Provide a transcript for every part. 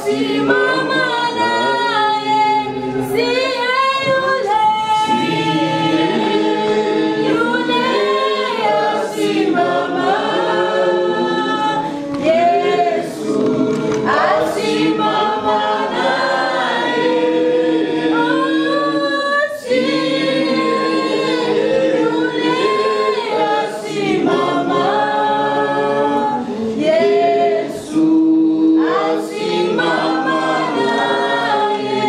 asimama naye, siye yule yule asimama. Yesu asimama naye, siye yule asimama. Yesu asimama naye.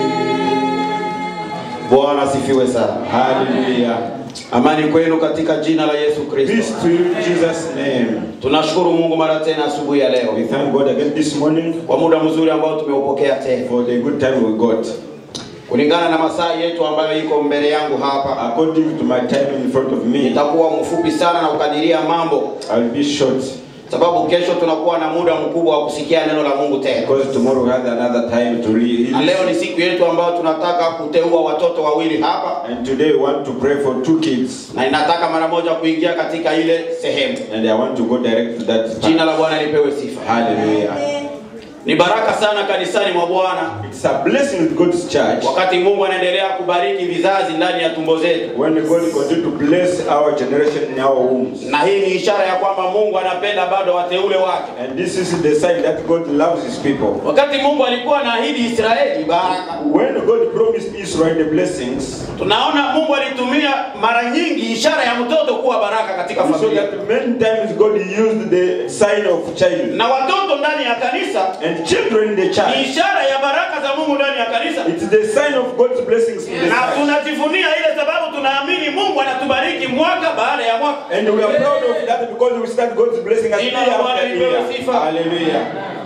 Bwana asifiwe sana. Hallelujah. Amani kwenu katika jina la Yesu Peace Kristo. to you in Jesus' name. Tunashukuru Mungu mara tena asubuhi ya leo We thank God again this morning kwa muda mzuri ambao tumeupokea tena, for the good time we got. kulingana na masaa yetu ambayo iko mbele yangu hapa. According to my time in front of me, Nitakuwa mfupi sana na kukadiria mambo, I'll be short sababu kesho tunakuwa na muda mkubwa wa kusikia neno la Mungu tena, because tomorrow we have another time to na leo read. ni siku yetu ambayo tunataka kuteua watoto wawili hapa, And today we want to pray for two kids. na inataka mara moja kuingia katika ile sehemu. And I want to go direct to that. Jina part. la Bwana lipewe sifa. Hallelujah. Ni baraka sana kanisani mwa Bwana It's a blessing with God's church wakati Mungu anaendelea kubariki vizazi ndani ya tumbo zetu, when God continue to bless our generation in our wombs. na hii ni ishara ya kwamba Mungu anapenda bado wateule wake. And this is the sign that God loves his people. Wakati Mungu alikuwa anaahidi Israeli baraka, When God promised Israel the blessings, tunaona Mungu alitumia mara nyingi ishara ya mtoto kuwa baraka katika we saw familia, that many times God used the sign of child. na watoto ndani ya kanisa And children in the ni church, ishara ya baraka za Mungu ndani ya kanisa, it's the sign of God's blessings in the na church. tunajivunia ile sababu tunaamini Mungu anatubariki mwaka baada ya mwaka. And we are proud of that because we start God's blessing us year Jina la Bwana after lipewe year. sifa. Hallelujah.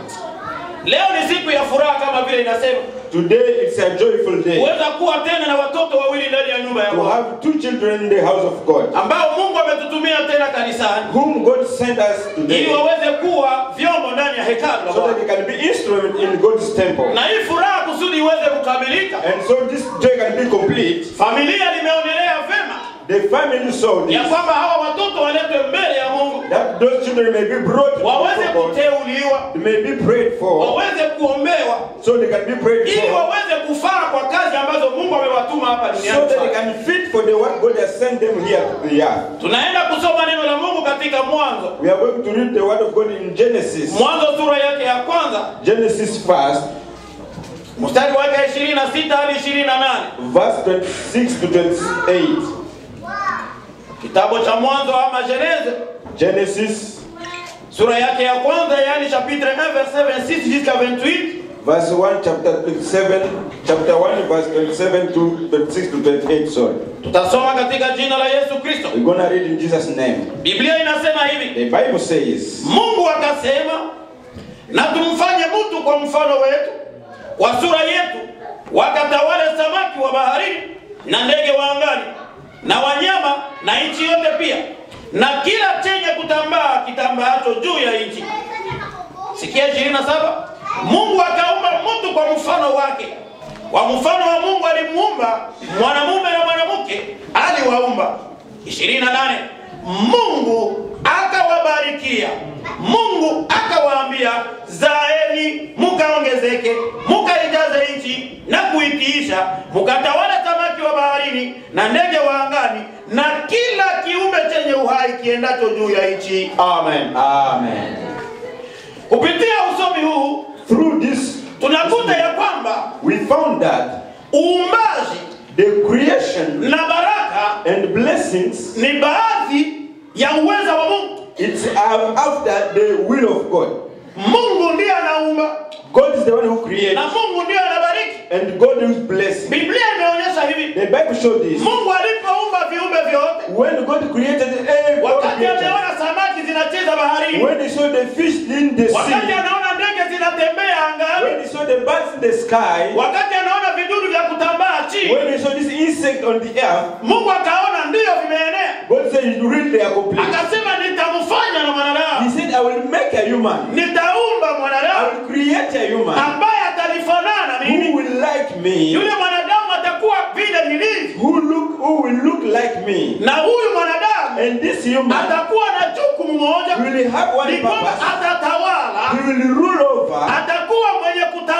Leo ni siku ya furaha kama vile inasema, Today it's a joyful day huweza kuwa tena na watoto wawili ndani ya nyumba ya to Bwana have two children in the house of God, ambao Mungu ametutumia tena kanisani whom God sent us today ili waweze kuwa vyombo ndani ya hekalu la so that Bwana. they can be instrument in God's temple. Na hii furaha kusudi iweze kukamilika, And so this joy can be complete. familia limeonelea vema The family saw ya this, kwamba hawa watoto waletwe mbele ya Mungu that those children may be brought waweze before God, kuteuliwa, they may be prayed for, waweze kuombewa so they can be prayed ili for, waweze kufaa kwa kazi ambazo Mungu amewatuma hapa so duniani. that they kufanya. can fit for the work God has sent them here to the earth. Tunaenda kusoma neno la Mungu katika Mwanzo, We are going to read the word of God in Genesis. Mwanzo sura yake ya kwanza Genesis first, mstari wake 26 hadi 28. verse 26 to 28. Kitabu cha Mwanzo ama Geneze Genesis sura yake ya kwanza, yani chapitre 1 verset 26 jusqu'à 28. verse 1, chapter 27, chapter 1, verse 27 to 26 to 28. Sorry. Tutasoma katika jina la Yesu Kristo. We're gonna read in Jesus' name. Biblia inasema hivi: The Bible says, Mungu akasema, na tumfanye mtu kwa mfano wetu, kwa sura yetu, wakatawale samaki wa baharini na ndege wa angani na wanyama na nchi yote pia na kila chenye kutambaa kitambaacho juu ya nchi. Sikia 27. Mungu akaumba mtu kwa mfano wake, kwa mfano wa Mungu alimuumba, mwanamume na mwanamke aliwaumba. 28. Mungu akawabarikia, Mungu akawaambia, zaeni mukaongezeke, mukaijaze nchi na kuitiisha, mukatawale samaki wa baharini na ndege wa angani na kila kiumbe chenye uhai kiendacho juu ya nchi. Amen. Amen. Kupitia usomi huu Through this, tunakuta ya kwamba we found that uumbaji the creation na baraka and blessings, ni baadhi ya uweza wa Mungu. it's um, after the will of God. Mungu ndiye anaumba God is the one who created, na Mungu ndiye anabariki. and God is blessing. Biblia imeonyesha hivi, The Bible showed this. Mungu alipoumba viumbe vyote, When God created every wakati creature, ameona samaki zinacheza baharini, when he saw the fish in the wakati sea, anaona ndege zinatembea angani, when he saw the birds in the sky, wakati anaona vidudu vya kutambaa chini, when he saw this insect on the earth, Mungu akaona ndiyo vimeenea, God said, "You really they are complete." akasema nitamfanya na He mwanadamu, said, "I will make a human. nitaumba I mwanadamu will create a human ambaye atalifanana who mimi. will like me, Yule mwanadamu atakuwa vile nilivyo, who look, who will look like me, na huyu mwanadamu and this human atakuwa na jukumu moja, will have one ni kwamba purpose. atatawala, He will rule over. atakuwa mwenye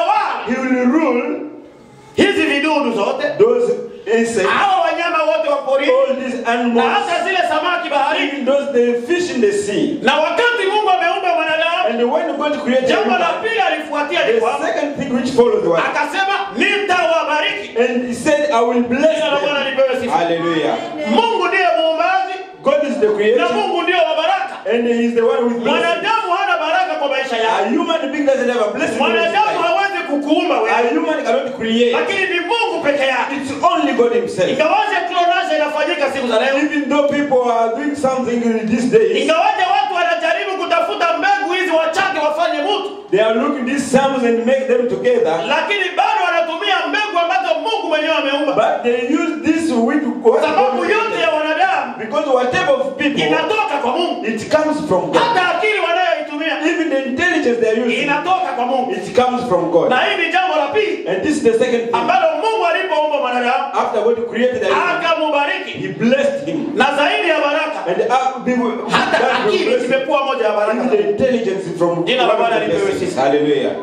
those insects, hawa wanyama wote wa porini all these na animals, hata zile samaki baharini even those the fish in the sea. na wakati mungu ameumba mwanadamu And when God created jambo la human, pili alifuatia ni the kwamba second thing which follows was, akasema nitawabariki and He said, I will bless jina la bwana them. lipewe sifa Hallelujah. mungu ndiye muumbaji God is the na creator, mungu ndio wa baraka and He is the one with blessing. mwanadamu hana baraka kwa maisha A yake human being doesn't have a blessing. in his mwanadamu life. hawezi kukuumba A wewe human cannot create. lakini ni mungu peke yake It's only God Himself. ingawaje clonage inafanyika siku za leo Even though people are doing something in these days, ingawaje watu wanajaribu kutafuta mbegu hizi wachake wafanye mtu they are looking these psalms and make them together, lakini bado wanatumia mbegu ambazo mungu mwenyewe ameumba but they use this with what sababu God yote ya wanadamu Because whatever of people, inatoka kwa mungu it comes from God. hata akili wanayoitumia Even the intelligence they are using, inatoka kwa mungu it comes from God. na hii ni jambo la pili And this is the second thing. ambalo mungu alipoumba mwanadamu After God created the human, akamubariki He blessed him. na zaidi ya baraka And uh, be- hata that will akili bless him. zimekuwa moja ya baraka Even the intelligence from Jina la one of Bwana the lipewe blessings. sifa. Hallelujah.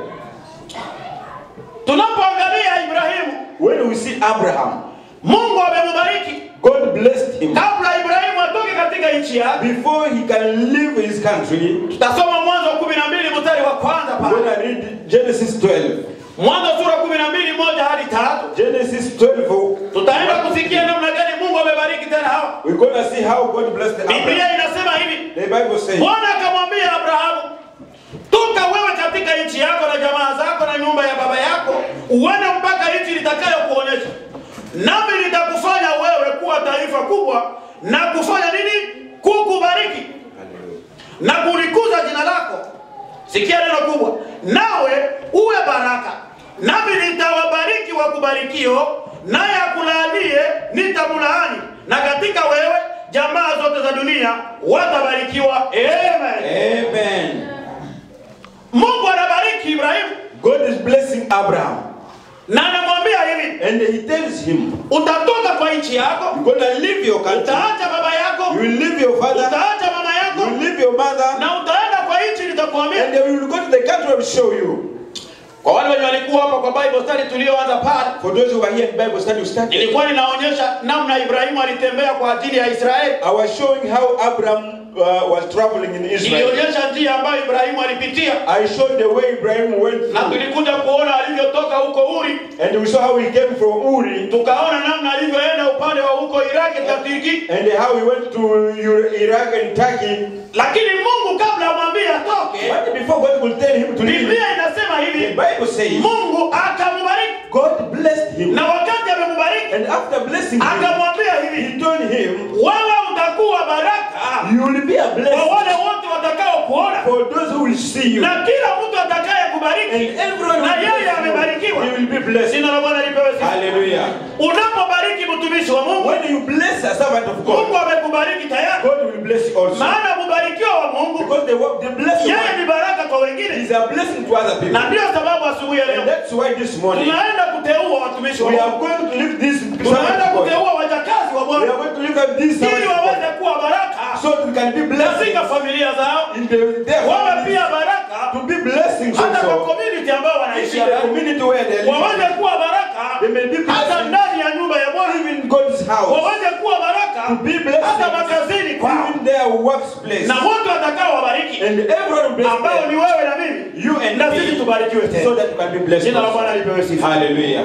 tunapoangalia ibrahimu When we see Abraham, mungu amemubariki God blessed him. kabla ibrahimu atoke katika nchi yake Before he can leave his country, tutasoma mwanzo kumi na mbili mstari wa kwanza when pale I read Genesis 12, mwanzo sura kumi na mbili moja hadi tatu Genesis 12, tutaenda kusikia namna gani mungu amebariki tena hawa we're going to see how God blessed Abraham. biblia inasema hivi The Bible says, bwana akamwambia abrahamu toka wewe katika nchi yako na jamaa zako na nyumba ya baba yako uende mpaka nchi nitakayokuonyesha nami nitakufanya wewe kuwa taifa kubwa na kufanya nini kukubariki na kulikuza jina lako sikia neno kubwa nawe uwe baraka nami nitawabariki wakubarikio naye akulaanie nitamlaani na katika wewe jamaa zote za dunia watabarikiwa amen Amen. mungu anabariki ibrahimu God is blessing Abraham. na anamwambia hivi And he tells him, utatoka kwa nchi yako You're going to leave your country. utaacha baba You yako will leave your father. utaacha mama You yako will leave your mother. na utaenda kwa nchi nitakuambia And they will go to the country I will show you. kwa wale wenye walikuwa hapa kwa bible study tulioanza pale For those who are here in Bible study, we started. nilikuwa ninaonyesha namna ibrahimu alitembea kwa ajili ya israeli I was showing how Abraham uh, was traveling in Israel. nilionyesha njia ambayo ibrahimu alipitia I showed the way Ibrahim went na through. tulikuja kuona alivyotoka huko uri And we saw how he came from Uri. tukaona namna alivyoenda upande wa huko iraki tatiki And how he went to Ur- Iraq and Turkey. lakini mungu kabla amwambie atoke But before God will tell him to leave, biblia inasema the hivi Bible says mungu akamubariki God blessed him. na wakati amemubariki And after blessing him, akamwambia hivi he told him, wewe utakuwa baraka You will be a kwa blessing wale wote watakao kuona for those who will see you. na kila mtu atakaye And kubariki everyone na will yeye bless you. amebarikiwa He will be blessed. jina la bwana lipewe sifa Hallelujah. unapobariki mtumishi wa mungu When you bless a servant of mungu God, amekubariki tayari God will bless you also. maana mbarikiwa wa mungu Because the, wo- the blessing yeye ni baraka kwa wengine is a blessing to other people. na ndiyo sababu asubuhi ya And leo that's why this morning tunaenda kuteua watumishi wa we are mungu going to lift this tunaenda servant of God. kuteua wajakazi wa We are bwana going to look at this servant ili of God waweze kuwa baraka so that we can be blessing katika familia zao in the, their wawe families, pia baraka to be blessings hata kwa also community ambao in wanaishi the community where they waweze live. kuwa baraka They may be hata blessings ndani ya nyumba ya bwana even in God's house. waweze kuwa baraka To be blessings hata makazini kwao even their workplace. na wote watakao wabariki And everyone will bless ambao them. ni wewe na mimi You and na sisi me tubarikiwe so tena that you can be blessed. jina la also. bwana lipewe sifa Hallelujah.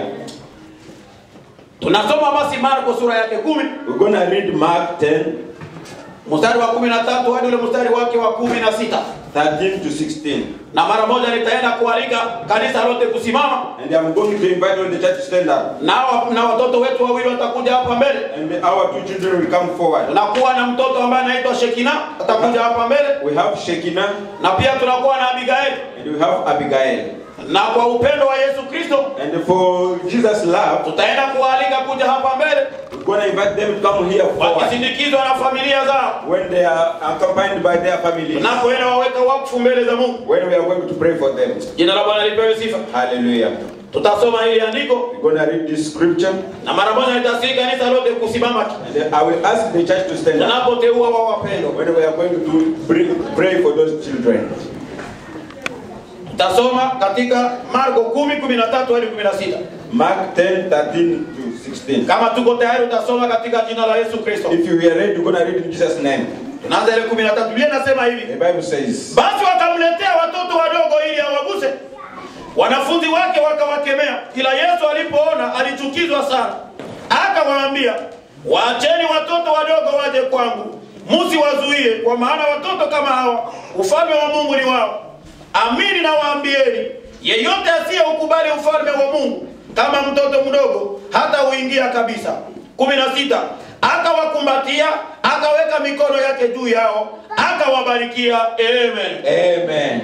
tunasoma basi marko sura yake kumi We're going to read Mark 10, mstari wa kumi na tatu hadi ule mstari wake wa kumi na sita 13 to 16. na mara moja nitaenda kualika kanisa lote kusimama And I'm going to invite all the church to stand up. na, na watoto wetu wawili watakuja hapa mbele And our two children will come forward. tunakuwa na mtoto ambaye anaitwa shekina atakuja hapa mbele We have Shekinah na pia tunakuwa na abigaeli and we have Abigail. na kwa upendo wa yesu kristo And for Jesus' love, tutaenda kuwaalika kuja hapa mbele we're going to invite them to come here forward wakisindikizwa na familia zao when they are accompanied by their families. tunapoenda waweka wakfu mbele za mungu When we are going to pray for them. jina la bwana lipewe sifa Hallelujah. tutasoma hili andiko We're going to read this scripture. na mara moja nitasii kanisa lote kusimama And then I will ask the church to stand up tunapoteua wa wapendwa when we are going to bring, pray for those children. tutasoma katika marko 10 13 hadi 16 Mark 10, 13 to 16. Kama tuko tayari, utasoma katika jina la Yesu Kristo. If you are ready, you're going to read in Jesus' name. Tunaanza ile 13. Biblia inasema hivi: The Bible says, Basi wakamletea watoto wadogo ili awaguse. Wanafunzi wake wakawakemea, ila Yesu alipoona alichukizwa sana, akawaambia, waacheni watoto wadogo waje kwangu, msiwazuie, kwa maana watoto kama hawa ufalme wa Mungu ni wao. Amini nawaambieni, yeyote asiyeukubali ufalme wa Mungu kama mtoto mdogo hata uingia kabisa. kumi na sita akawakumbatia akaweka mikono yake juu yao akawabarikia. Amen. Amen.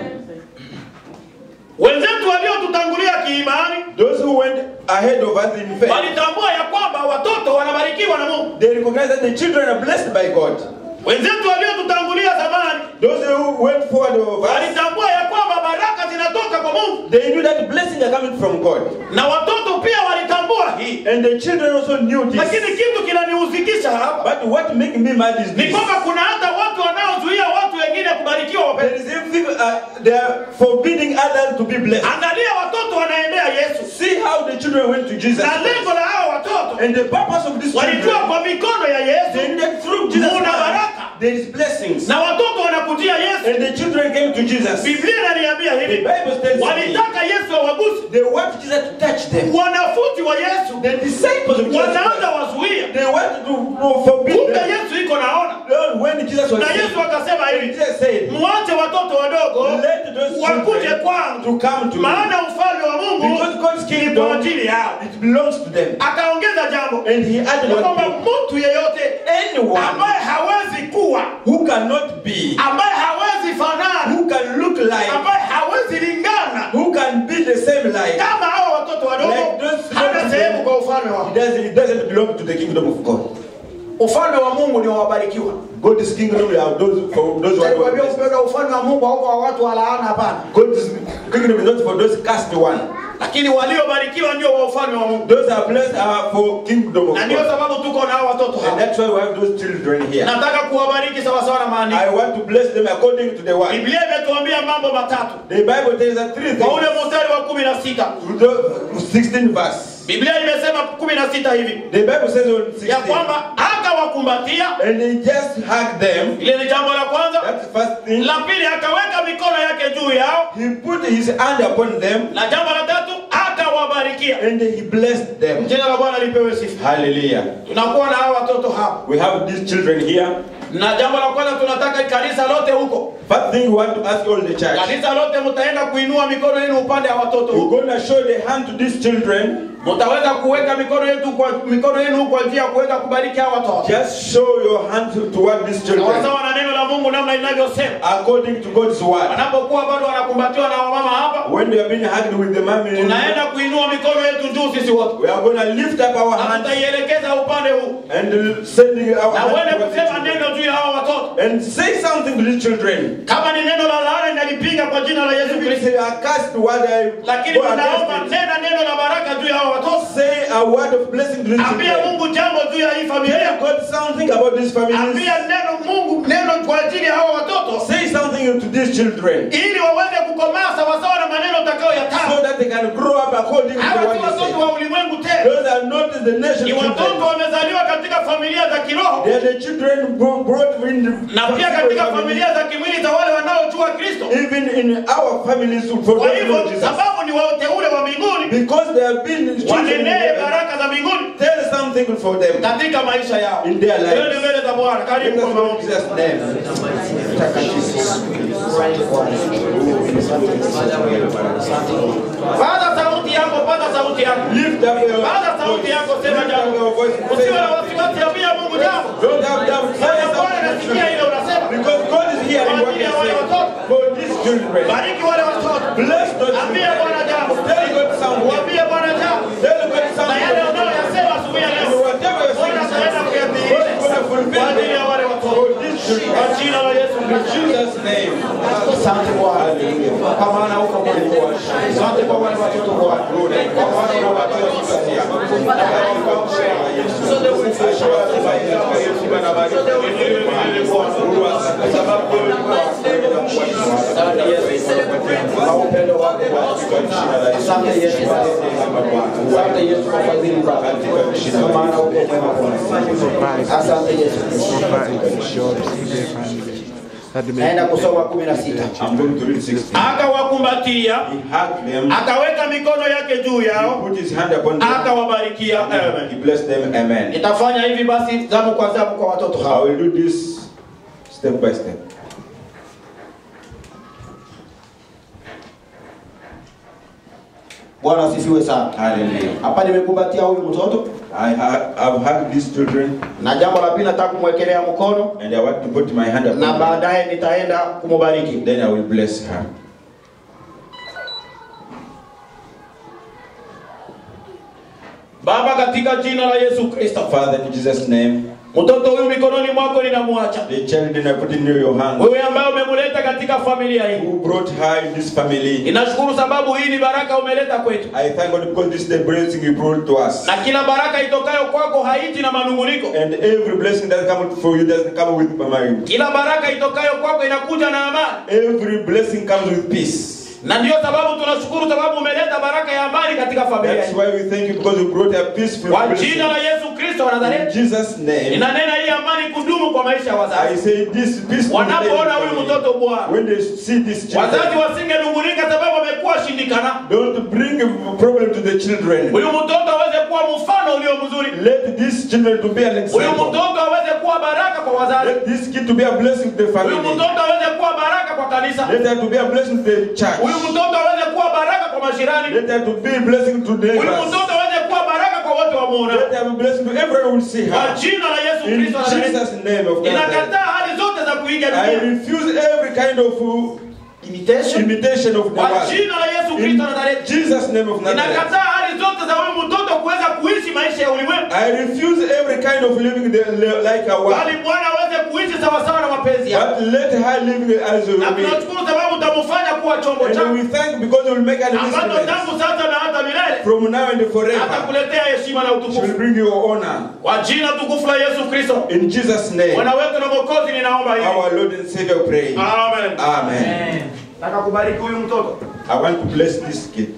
Wenzetu waliotutangulia kiimani Those who went ahead of us in faith, walitambua ya kwamba watoto wanabarikiwa na Mungu. they recognize that the children are blessed by God. Wenzetu waliotutangulia zamani Those who went forward of us, walitambua ya kwamba baraka zinatoka kwa Mungu, they knew that blessings are coming from God. na watoto pia walitambua hii. And the children also knew this. Lakini kitu kinanihuzikisha hapa But what makes me mad is ni this. kwamba kuna hata watu wanaozuia watu wengine kubarikiwa. There Wapendwa, is even people, uh, they are forbidding others to be blessed. angalia watoto wanaendea Yesu, See how the children went to Jesus. na lengo la hao watoto And the purpose of this walijua children, kwa mikono ya they Yesu knew through Jesus' Muna hand, baraka. there is blessings. na watoto wanakujia Yesu. And the children came to Jesus. The Biblia inaniambia hivi, Bible tells me walitaka Yesu awaguse. they want Jesus to touch them. Wanafunzi wa Yesu The disciples of Jesus wanaanza Christ, wazuia, they wanted to to forbid kumbe them. Yesu iko naona, When Jesus was na Yesu saying, akasema hivi, Jesus said, mwache watoto wadogo let those wakuje children kwangu, to come to me. maana ufalme wa Mungu Because God's ni kwa kingdom, ajili yao. it belongs to them. Akaongeza jambo And he added ya one kwamba thing. mtu yeyote Anyone ambaye hawezi kuwa, who cannot be, ambaye hawezi fanana, who can look like, ambaye hawezi lingana who can be the same like, kama hao watoto wadogo, Like those hana children. sehemu kwa ufalme wa it doesn't, it doesn't belong to the kingdom of God. ufalme wa Mungu ni wa wabarikiwa. God's kingdom are those for those who are Kwa hiyo blessed. upendo wa ufalme wa Mungu hauko wa watu wa laana, hapana, God's kingdom is not for those cast one. lakini waliobarikiwa ndio wa ufalme wa Mungu, Those are blessed are for kingdom of na ndio God. sababu tuko na hao watoto And hapa. that's why we have those children here. Nataka kuwabariki sawasawa na maandiko. I want to bless them according to the word. Biblia imetuambia mambo matatu The Bible tells us three kwa ule things. mstari wa kumi na sita To the 16 verse. Biblia imesema kumi na sita hivi The Bible says on ya 16. kwamba akawakumbatia, And he just hugged them. ile ni jambo la kwanza. That's the first thing. La pili akaweka mikono yake juu yao, He put his hand upon them na jambo la tatu akawabarikia. and he blessed them. Jina la Bwana lipewe sifa. Hallelujah. Tunakuwa na hao watoto hapa, We have these children here. na jambo la kwanza tunataka kanisa lote huko, First thing we want to ask all the church. kanisa lote mtaenda kuinua mikono yenu upande wa watoto We're huko, going to show the hand to these children. mtaweza kuweka mikono yetu kwa mikono yenu kwa njia ya kuweza kubariki hao watoto Just show your hand toward these children sawasawa na neno la Mungu namna linavyosema. according to God's word. Wanapokuwa bado wanakumbatiwa na wamama hapa, When they are being hugged with the mommy, tunaenda kuinua mikono yetu juu sisi wote, we are going to lift up our na hands tutaielekeza upande huu, and sending our na hands uende towards the kusema children. neno juu ya hao watoto. and say something to these children. Kama ni neno la laana, inalipinga kwa jina la Yesu If Kristo, they are cast word, I lakini go tunaomba against it. nena neno la baraka juu ya hao watoto. Say a word of blessing to these Ambia children. Mungu jambo juu ya hii familia. Tell God something about these families. Ambia neno Mungu neno kwa ajili ya hao watoto Say something to these children ili waweze kukomaa sawasawa na maneno so utakayoyataka. that they can grow up according to Hawa what si you watoto say. wa ulimwengu tena, Those are not the nation ni watoto children. wamezaliwa katika familia za kiroho They are the children bro- brought in the na pia katika familia za kimwili za wale wanaojua Kristo. even in our families for Kwa them to hivyo know Jesus. sababu ni wateule wa mbinguni, Because they have been children, wanenee baraka za mbinguni tell something for them. katika maisha yao. In their lives. Twende mbele za Bwana. In Karibu kwa maombi. Jesus' name. Paza sauti yako, paza sauti yako. Lift up your Paza sauti voice. yako, sema Lift up your jambo. voice. Usiwe na Say, wasiwasi, ambia Mungu jambo. Don't have doubt. Say Maana Bwana anasikia something. ile unasema. Because God is here in what you say. For these children. Bariki wale watoto. Bless those Ambia children. Bwana jambo. Tell God something. Mwambie Bwana jambo. Tell God Na yale something. unayoyasema asubuhi ya And leo. whatever you're Bwana saying, ataenda God kuyadhihirisha is going to fulfill kwa ajili ya wale them. watoto. For these children. Kwa jina la Yesu In Kristo. Jesus' name. Asante Bwana. Kwa maana uko mwalimu. Asante kwa wale watoto Bwana. Kwa maana unawatia kupatia. Asante Yesu kwa upendo wako Bwana. Asante Yesu kwa neema Bwana. Asante Yesu kwa fadhili zako. Kwa maana uko mwema Bwana. Asante Yesu. Naenda kusoma kumi na sita. I'm going to read 16. Akawakumbatia, He hugged them, akaweka mikono yake juu he yao, put his hand upon them, akawabarikia. he Amen. blessed them. Amen. Nitafanya hivi basi zamu kwa zamu kwa watoto I hawa. will do this step by step. Bwana asifiwe sana. Hallelujah. Hapa nimekumbatia huyu mtoto I have I've hugged these children na jambo la pili nataka kumwekelea mkono and I want to put my hand upon na them. baadaye nitaenda kumubariki. Then I will bless her. Baba, katika jina la Yesu Kristo, Father, in Jesus' name, mtoto huyu mikononi mwako ninamwacha the child I put in your hand. wewe, ambaye umemuleta katika familia hii. Who brought her in this family? Ninashukuru sababu hii ni baraka umeleta kwetu, I thank God because this is the blessing you brought to us. na kila baraka itokayo kwako haiji na manunguniko. And every blessing that comes for you doesn't come with mind. Kila baraka itokayo kwako inakuja na amani, Every blessing comes with peace. na ndiyo sababu tunashukuru sababu umeleta baraka ya amani katika familia That's hii. why we thank you because you brought a peaceful Kwa blessing. jina la Yesu Kristo wa In Nazareti, Jesus' name, ninanena hii amani kudumu kwa maisha ya I wazazi. say this peaceful Wanapoona huyu family. mtoto Bwana, When they see this wazazi children, wasingenungunika sababu amekuwa shindikana. don't bring a problem to the children. Huyu mtoto aweze kuwa mfano ulio mzuri. Let these children to be an Huyu example. mtoto aweze kuwa baraka kwa wazazi. Let this kid to be a blessing to the Huyu family. mtoto aweze kuwa baraka kwa kanisa. Let her to be a blessing to the church. Huyu mtoto aweze kuwa baraka kwa mashirani. Let her to be a blessing to Huyu neighbors. mtoto aweze kuwa baraka kwa wote wamuona. Let her be a blessing to everyone who will see Kwa her. jina la Yesu In Kristo wa Nazareti. Jesus' name of Nazareth. Ninakataa hali zote za kuiga I dunia. refuse every kind of uh, Imitation. imitation of the Kwa world. jina la Yesu In Kristo wa Nazareti. Jesus' name of Nazareth. Ninakataa hali zote za huyu mtoto kuweza kuishi maisha ya ulimwengu. I refuse every kind of living the, le- like a world. Bali Bwana aweze kuishi sawasawa na mapenzi yake. But let her live as a Na will. tunashukuru sababu utamfanya kuwa chombo And chako we thank because you will make an ambacho instrument tangu sasa na hata milele from now and forever. atakuletea heshima na She will utukufu. bring you honor. Kwa jina tukufu la Yesu Kristo, In Jesus' name, Bwana wetu na Mwokozi, ninaomba hivi. our Lord and Savior pray. Amen. Amen. Nataka kubariki huyu mtoto. I want to bless this kid.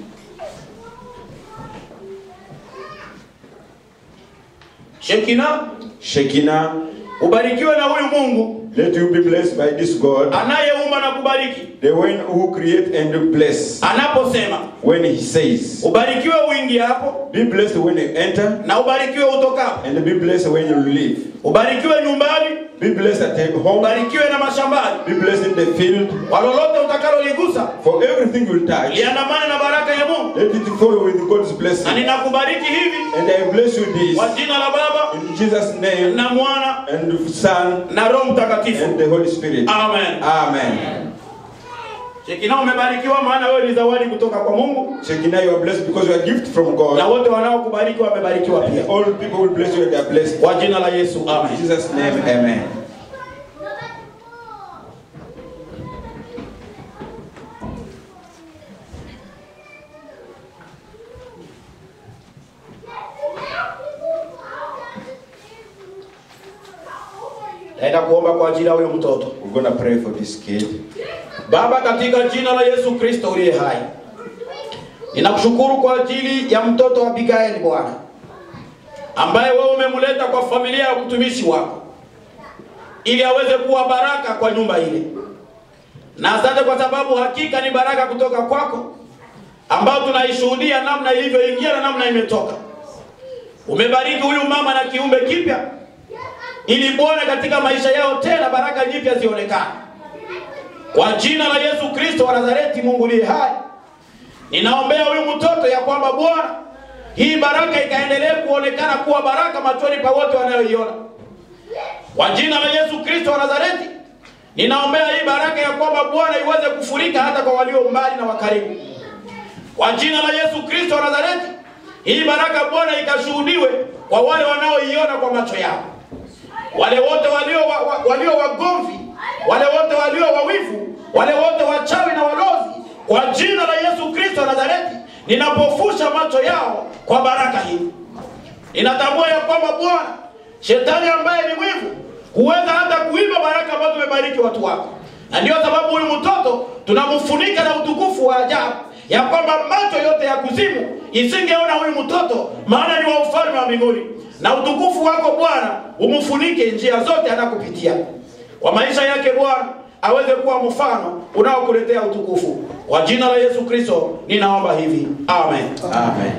Shekina, Shekinah, ubarikiwe na huyu Mungu let you be blessed by this God, anayeumba na kubariki. the one who create and bless. Anaposema When he says, ubarikiwe uingiapo be blessed when you enter, na ubarikiwe utokapo, and be blessed when you leave. ubarikiwe nyumbani, Be blessed at home, ubarikiwe na mashambani, be blessed in the field. kwa lolote utakaloligusa For everything you touch, liandamane na baraka ya Mungu. let it follow with God's Na blessing. ninakubariki hivi And I bless you this kwa jina la Baba in Jesus' name na Mwana and the Son na Roho Mtakatifu. and the Holy Spirit. Amen. Amen. Shekina, umebarikiwa maana wewe ni zawadi kutoka kwa Mungu, Shekinah, you are blessed because you are a gift from na God. wote wanaokubariki wamebarikiwa pia, All people will bless you and they are blessed. kwa jina la Yesu. In Amen. Jesus' name, amen. Naenda kuomba kwa ajili ya huyo mtoto. We're going to pray for this kid. Baba, katika jina la Yesu Kristo uliye hai, ninakushukuru kwa ajili ya mtoto wa Abigaili Bwana, ambaye wewe umemleta kwa familia ya mtumishi wako ili aweze kuwa baraka kwa nyumba ile. Na asante kwa sababu hakika ni baraka kutoka kwako ambayo tunaishuhudia namna ilivyoingia na namna imetoka. Umebariki huyu mama na kiumbe kipya, ili Bwana katika maisha yao tena baraka nyipya zionekane. Kwa jina la Yesu Kristo wa Nazareti, Mungu aliye hai, ninaombea huyu mtoto ya kwamba Bwana, hii baraka ikaendelee kuonekana kuwa baraka machoni pa wote wanayoiona. Kwa jina la Yesu Kristo wa Nazareti, ninaombea hii baraka ya kwamba Bwana iweze kufurika hata kwa walio mbali na wakaribu. Kwa jina la Yesu Kristo wa Nazareti, hii baraka Bwana ikashuhudiwe kwa wale wanaoiona kwa macho yao wale wote walio wa, wa, walio wagomvi, wale wote walio wawivu, wale wote wachawi na walozi, kwa jina la Yesu Kristo wa Nazareti, ninapofusha macho yao kwa baraka hii. Ninatambua ya kwamba Bwana, shetani ambaye ni mwivu huweza hata kuiba baraka ambazo umebariki watu wako, na ndio sababu huyu mtoto tunamfunika na utukufu wa ajabu ya kwamba macho yote ya kuzimu isingeona huyu mtoto maana ni wa ufalme wa mbinguni na utukufu wako bwana umfunike njia zote anakupitia kwa maisha yake bwana aweze kuwa mfano unaokuletea utukufu kwa jina la yesu kristo ninaomba hivi amen Amen.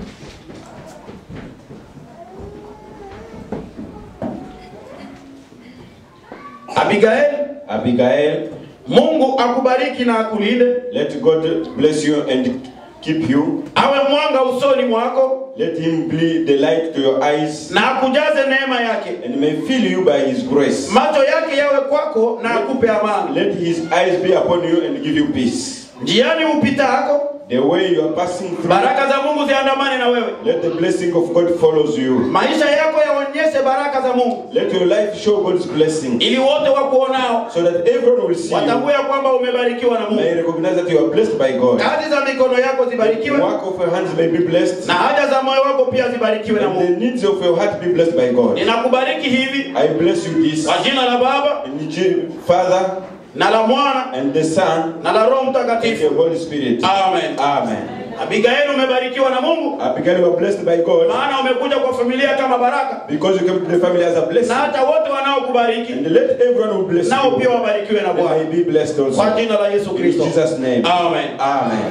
abigaeli Abigail, mungu akubariki na akulinde let God bless you and keep you. awe mwanga usoni mwako Let him be the light to your eyes na akujaze neema yake and may fill you by his grace. macho yake yawe kwako na akupe amani Let his eyes be upon you and give you peace. njiani upitako The way you are passing through, baraka za mungu ziandamane na wewe let the blessing of God follows you. maisha yako yaonyeshe baraka za mungu Let your life show God's blessing ili wote wakuonao so that everyone will see you. watambue ya kwamba umebarikiwa na May mungu recognize that you are blessed by God. kazi za mikono yako The zibarikiwe work of your hands may be blessed. na haja za moyo wako pia zibarikiwe na And the mungu needs of your heart be blessed by God. ninakubariki hivi I bless you this. kwa jina la baba In the Father na la mwana and the Son na la roho and the mtakatifu Holy Spirit. amen Amen. abigaili umebarikiwa na mungu Abigail, you are blessed by God maana umekuja kwa familia kama baraka because you came to the family as a na blessing. hata wote wanaokubariki And let everyone who bless nao pia you wabarikiwe na and may bwana be blessed also. kwa jina la yesu In kristo Jesus' name. amen Amen.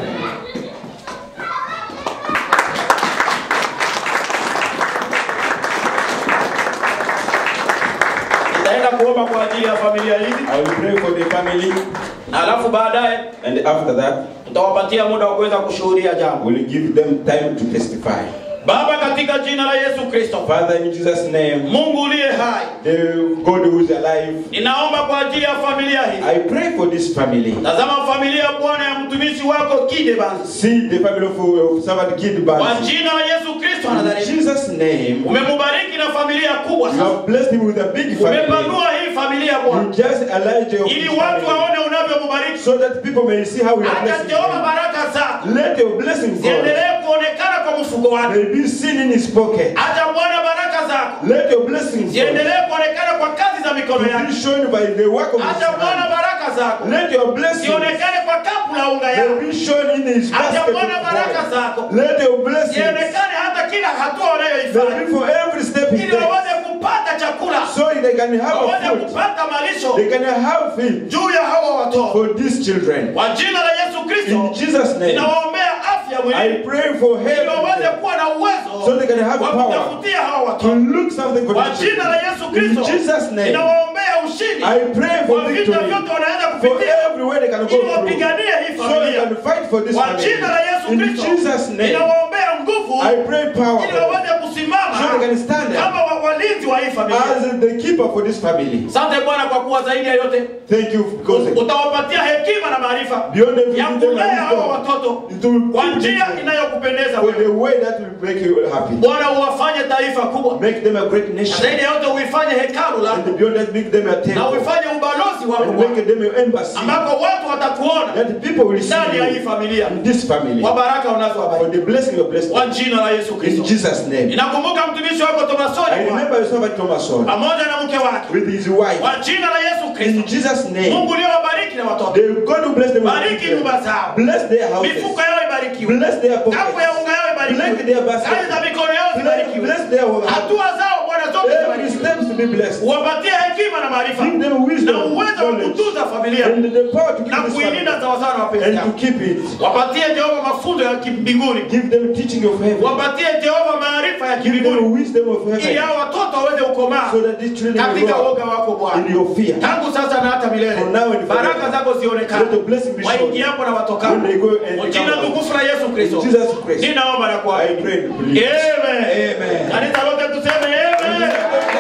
nitaenda kuomba kwa ajili ya familia hizi I will pray for the family na alafu baadaye and after that tutawapatia muda wa kuweza kushuhudia jambo we'll give them time to testify. baba katika jina la yesu kristo Father, in Jesus' name, mungu uliye hai the God who is alive, ninaomba kwa ajili ya familia hii I pray for this family. tazama familia bwana ya mtumishi wako kide basi See the family of, of servant Kid kwa Bansi. jina la yesu kristo In anazareti Jesus' name, umemubariki na familia kubwa you sasa have blessed him with a big family. umepanua hii familia You bwana just allowed your ili watu family waone unavyomubariki so that people may see how you are hata blessing jehova him. baraka zako Let your blessing God ziendelee kuonekana kwa mfuko wake may be seen in his pocket. hata bwana baraka zako Let your blessing God ziendelee kuonekana kwa kazi za mikono be yake shown by the work of his hata bwana hand. baraka zako Let your blessing zionekane kwa kapu la unga may yako be shown in his hata basket of bwana baraka gold. zako Let your blessing zionekane hata kila hatua may wanayoifanya be for every step he ili takes. waweze kupata chakula So they can have a waweze food. kupata malisho They can have food juu ya hawa watoto for these children. kwa jina la yesu In kristo Jesus' name, ninawaombea afya I mwilini pray for ili waweze health kuwa na uwezo So they can have wa power kutafutia hawa to watoto look something for kwa these jina children. la yesu In kristo Jesus' name, ninawaombea ushindi I pray for kwa vita victory vyote wanaweza for kupitia everywhere they can go ili through. wapiganie hii So they familia can fight for this kwa family. jina la yesu In kristo Jesus' name, ninawaombea nguvu I pray power ili waweze kusimama so they can stand there kama wa- walinzi wa hii familia as the keeper for this family. asante bwana kwa kuwa zaidi ya yote Thank you because utawapatia hekima na maarifa beyond everything ya give them kulea hawa wisdom watoto to kwa keep njia them inayokupendeza for the wewe way that will make you happy. bwana uwafanye taifa kubwa Make them a great Na nation. zaidi ya yote uifanye hekalu lako And beyond that, make them a na temple. uifanye ubalozi wako And Bwana, make them an embassy. ambako watu watakuona That people will see ndani ya hii you familia in this family. kwa baraka For unazowabariki the blessing you are blessed kwa with. jina la yesu In kristo Jesus' name. ninakumbuka mtumishi wako I tomasoni Bwana, remember your servant Thomason pamoja na mke wake with his wife. kwa jina la yesu In kristo Jesus' name. mungu uliowabariki na watoto The God who bless them with bariki children. nyumba zao Bless their houses. mifuko yao ibarikiwe Bless their kapu ya pockets. unga yao Bless ibarikiwe their basket. kazi za mikono yao Bless, zibarikiwe bless their home. hatua zao bwana zote Every zibarikiwe steps to be blessed. uwapatie hekima na maarifa Give them wisdom, na uwezo wa knowledge, kutunza familia and the power to na keep this kuilinda family. sawasawa na mapenzi And to yako keep it. wapatie jehova mafunzo ya kimbinguni Give them teaching of heaven. wapatie jehova maarifa ya Give them kimbinguni wisdom of ili heaven. hao watoto waweze kukomaa So that these children will katika grow woga wako in bwana your fear. tangu sasa na hata milele From now and forever. baraka zako zionekane Let the blessing be shown. waingiapo na watokapo When they go and Kwa they jina come out. tukufu la yesu kristo In Jesus Christ. ninaomba na I kuamini pray and believe. Amen. Amen. kanisa lote tuseme amen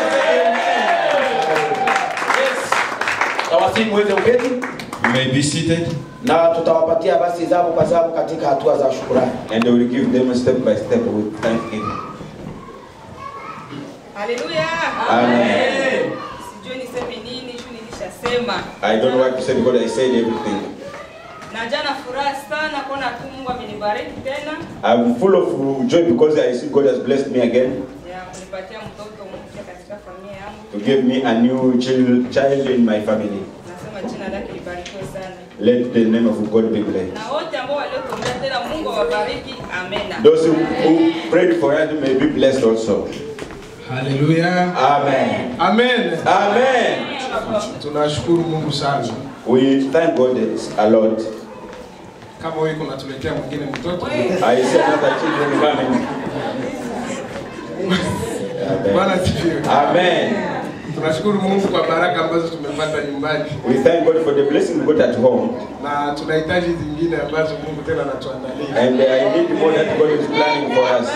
Yes. tawasihi muweze uketi You may be seated. na tutawapatia basi zamu kwa zamu katika hatua za shukurani And I will give them step by step with thanksgiving. Haleluya. Amen. Sijui niseme nini, shu nilishasema. I don't know what to say because I said everything. Na jana furaha sana kuona tu Mungu amenibariki tena. I'm full of joy because I see God has blessed me again Ya kunipatia mtoto mpya katika familia yangu. to give me a new child, child in my family. Nasema jina lake libarikiwe Let the name of God be blessed. na wote ambao waliotuombea tena mungu awabariki amena Those who, who prayed for us may be blessed also. Haleluya. Amen. Amen. Amen. Tunashukuru Mungu sana. We thank God a lot. Kama wewe kunatuletea mwingine mtoto. I see another children coming. Bwana Amen. asifiwe. Amen. Tunashukuru Mungu kwa baraka ambazo tumepata nyumbani We thank God for the blessing we got at home. na tunahitaji zingine ambazo Mungu tena anatuandalia. And I need more that God is planning for us.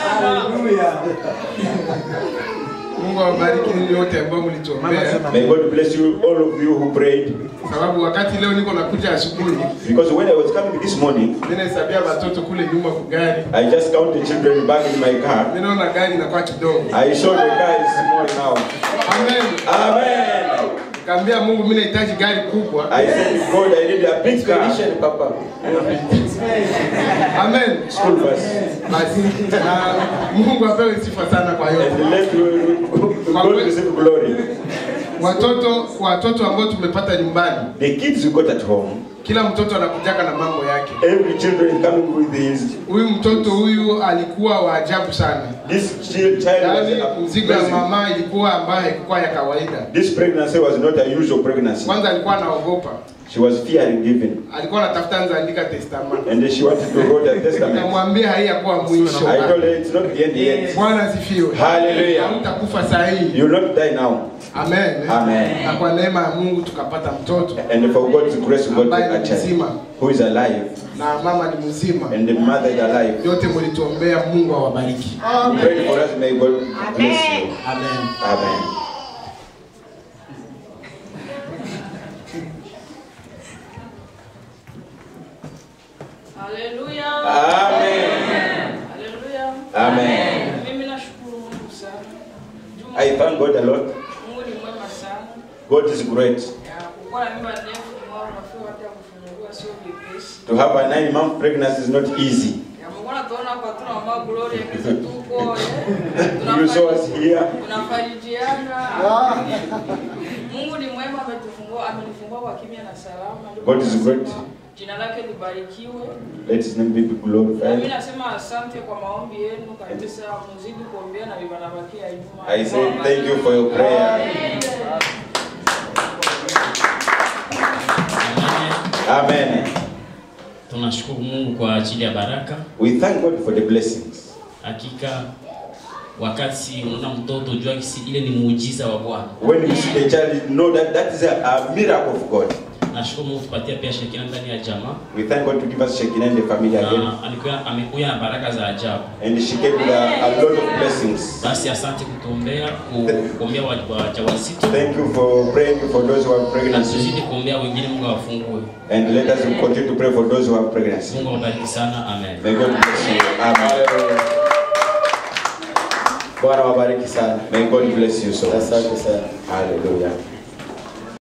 Mungu awabariki ninyi wote ambao mlituombea, May God bless you, all of you who prayed. sababu wakati leo niko nakuja asubuhi, Because when I was coming this morning, mimi nahesabia watoto kule nyuma kwa gari, I just counted children back in my car. mimi naona gari inakuwa kidogo. I saw the car is small now. Amen. Amen. Kaambia Mungu mimi nahitaji gari kubwa. I said, God, I need a big car. Papa. Amen. School bus. Basi na Mungu apewe sifa sana kwa yote. And let you, God receive glory. Watoto watoto ambao tumepata nyumbani, The kids you got at home, kila mtoto anakujaka na mambo yake. every children coming with his. Huyu mtoto huyu alikuwa wa ajabu sana, This child child yaani was a mzigo ya blessing. mama ilikuwa ambayo haikuwa ya kawaida. This pregnancy was not a usual pregnancy. Kwanza alikuwa anaogopa, She was fearing giving. alikuwa anatafuta anza andika testament. And she wanted to write a testament. Nikamwambia haiyakuwa mwisho. I told her it's not the end yet. Bwana asifiwe. Hallelujah. Hautakufa saa hii. You will not die now. Amen. Amen. Na kwa neema ya Mungu tukapata mtoto And for God's grace, we got ambaye a ni child mzima who is alive. na mama ni mzima. And the mother is alive. Yote mlituombea, Mungu awabariki. Pray for us. May God bless you. Amen. Amen. haleluya Amen. haleluya Amen. mimi nashukuru mungu sana Juu I thank God a lot. mungu ni mwema sana God is great. Ya, kukuwa na mimba ndefu mwao unafika hata kufunguliwa sio vyepesi To have a nine month pregnancy is not easy. Ya, mbona tunaona hapa tuna mama Gloria kisa tuko You saw us here. tunafarijiana Mungu ni mwema ametufungua amenifungua kwa kimya na salama Ndio God is nasema, great. jina lake libarikiwe Let his name be na mimi glorified. nasema asante kwa maombi yenu kabisa muzidi kuombea na vibanabakia nyuma I say thank you for your prayer. Amen. Tunashukuru Mungu kwa ajili ya baraka. We thank God for the blessings. Hakika wakati unaona mtoto jua kisi ile ni muujiza wa Bwana. When you see the child, know that that is a, a miracle of God. Nashukuru Mungu tupatia pia shirikina ndani ya jamaa We thank God to give us Shekinah and the family again. na alikuwa amekuja na baraka za ajabu. And she came with a, a lot of blessings. Basi asante kutuombea, ku- kuombea wa- wajawazito Thank you for praying for those who have na pregnancy. tuzidi kuombea wengine, Mungu awafungue. And let us continue to pray for those who have pregnancy. Mungu awabariki sana, amen. May God bless you. Amen. Bwana wabariki sana. May God bless you so much. Asante sana. Hallelujah.